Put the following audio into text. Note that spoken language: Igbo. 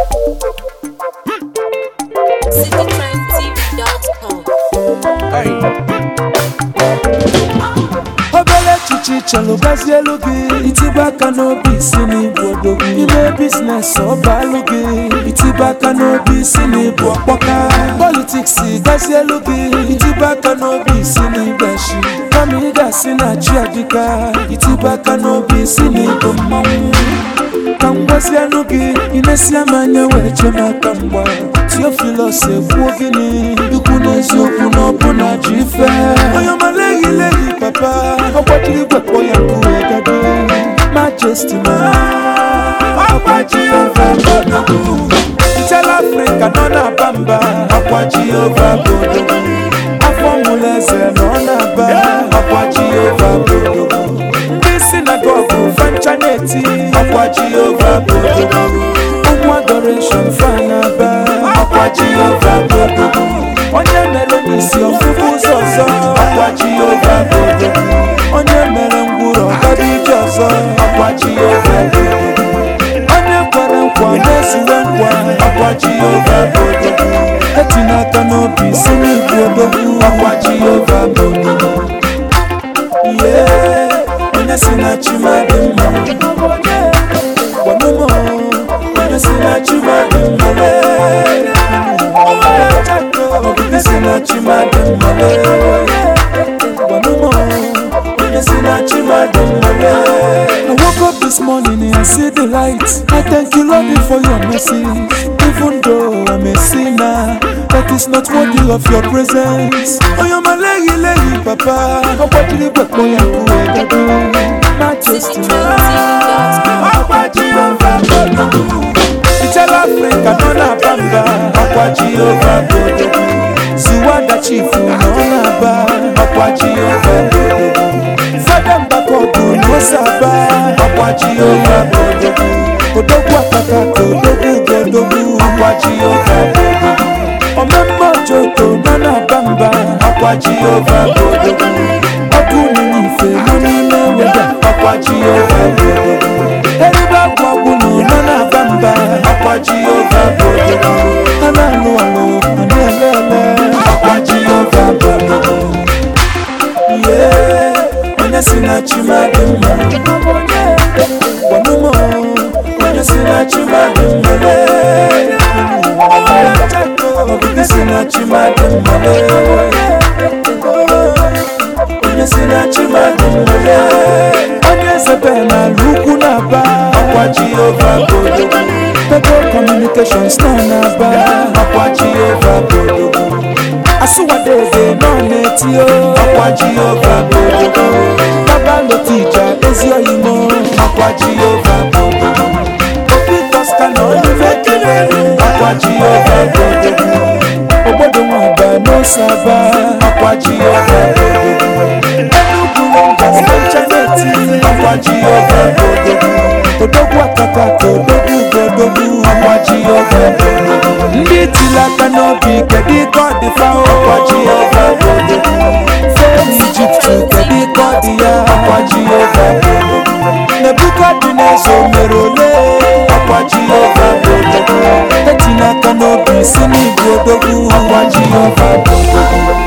citytrendtv.com. obere echiche chọrọ gbazie elu gị itibe aka n'obi isi n'ịbụ odogwu ime biznes ọbalụ gị itibe aka n'obi isi n'ịbụ ọkpọka politiks gazie elu gị itibe aka n'obi isi n'ịgbashi kama ị ga-asị na chi adịka itibe aka n'obi isi n'ịbụ mmanwụ ka m gwazie anụ gị ị na-esi m anya wee chee m aka mgba tiofilos ekwuo gịnị ikwu n'eziokwu na ọbụna ji ife onye ọma leghị leghị papa ọ gbajiri gwekpọ ya nkuwe gado majesti ma ọkwa jehova bodogwu ntela afrịka nọ na-aba mba ọkwa jehova bodogwu afọ mụlụ eze nọ na-aba ọkwa jehova bodogwu ndị sinagogu fancha na-eti ọkwa jehova bodogwu ụmụ adoreshon fanaba ọkwa jehova bodogwu onye mere n'isi ọfụfụ ụzọ ọzọ ọkwa jehova bodogwu onye mere ngwụrọ ọgaba ije ọzọ ọkwa jehova bodogwu onye kwere nkwa na-ezuwe nkwa ọkwa jehova bodogwu etinye aka n'obi si n'igbu odogwu ọkwa jehova bodogwu ihe onye si na chimadị mma gwanụmụ onye si na chimadị mma onye si na chimadị mma gwanụmụ onye si na chimadị mma I woke up this morning and I see the light. I thank you, Lord, for your mercy. Even though I'm a sinner, that is not worthy of your presence. Oh, you're my lady, lady, papa. Oh, what did you put me up with? Majesty, Ọkwa Jehova bodogwu Ichala Afrịka nọ na bamba Ọkwa Jehova bodogwu Ziwanda chifu nọ na-aba Ọkwa Jehova bodogwu Fada Mbakogu n'Osaba Ọkwa Jehova bodogwu Odogwu akaka ka odogwu godogwu Ọkwa Jehova bodogwu Omemma Ojoko nọ na bamba Ọkwa Jehova bodogwu Ọkụ n'inye ife nọ n'ime weda Ọkwa Jehova bodogwu Eribe agwụ agwụ nọ nọ na-aba mba Ọkwa Jehova bodogwu Ha na-alụ alụ ha na-ele ele Ọkwa Jehova bodogwu Yeah, onye si na chimadị mma gwanụmụ onye si na chimadị mma onye si na chimadị mma onye si na chimadị mma onye zebe n'ala ugwu na-aba ọkwa jehova bodogwu pebble communications nọ na-aba ọkwa jehova bodogwu asụwadeze nọ na-etio ọkwa jehova bodogwu babalotija ezi oyimo ọkwa jehova bodogwu obi kosta nọ n'ime kelere ọkwa jehova bodogwu obodo nwaba n'osaba ọkwa jehova bodogwu enugwu rangers nanchaneti ọkwa jehova bodogwu odogwu akaka ka odogwu godogwu ọkwa jehova bodogwu ndị tili aka n'obi kedu ike ọ dị fa ọkwa jehova bodogwu fee ijipt kedu ike ọ dị ya ọkwa jehova bodogwu nebukadneza o mere ole ọkwa jehova bodogwu etinye aka n'obi si n'igwe odogwu ọkwa jehova bodogwu